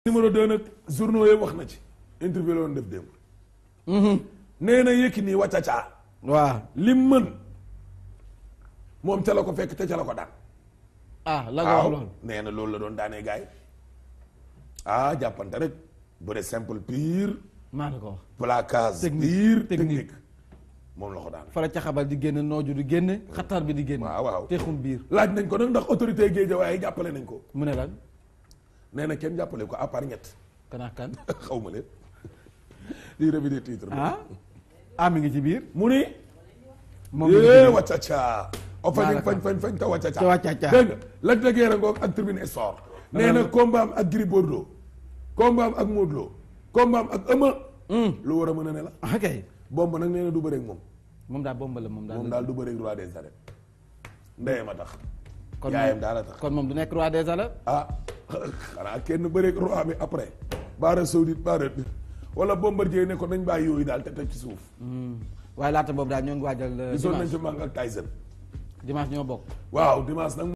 numéro 2 nag journaux yi wax na ci interview la woon def démb nee na Yékini wàccacaa waaw lim mën moom ca la ko fekk te ca la ko daan ah la nga wax waaw loolu nee na loolu la doon daanee gaay ah jàppante rek bëre simple pire maa na ko wax placage Technique, pire technique. technique moom la ko daan fara ca xabal di génne nooju di génne xatar bi di génne waaw waaw texum biir laaj nañ ko nag ndax autorité Guédiawaye jàppale nañ ko mu ne lan nee na kenn jàppale ko à part ñett kanaa kan xaw ma leen lii revue des titres ah ah mi ngi ci biir mu ni moom mi ngi ci yee biir. waccaca o fañ Daanaka. fañ fañ fañ te waccaca Te waccaca. dégg nga Lac de Guiers ngoog ak Tribune Sport nee na combat am ak Gris Bordeaux combat am ak Modou Lo combat am ak Eumeu lu war a mën a ne la ah kay bomb nag nee na du bëreeg moom moom daal bomba la moom daal moom daal du bëreeg roi des arènes ndeyam a tax kon yaayam moom- daal a tax kon moom du nekk roi des arènes ah xanaa kenn bëreeg roi bi après baara saoudite baara wala bombardier ne ko nañ bàyyi yooyu daal te teg ci suuf waaye laata boobu daal ñoo ngi waajal euh, gisoon nañ dimanche ci Mang ak Tyson dimanche ñoo bokk waaw dimanche nag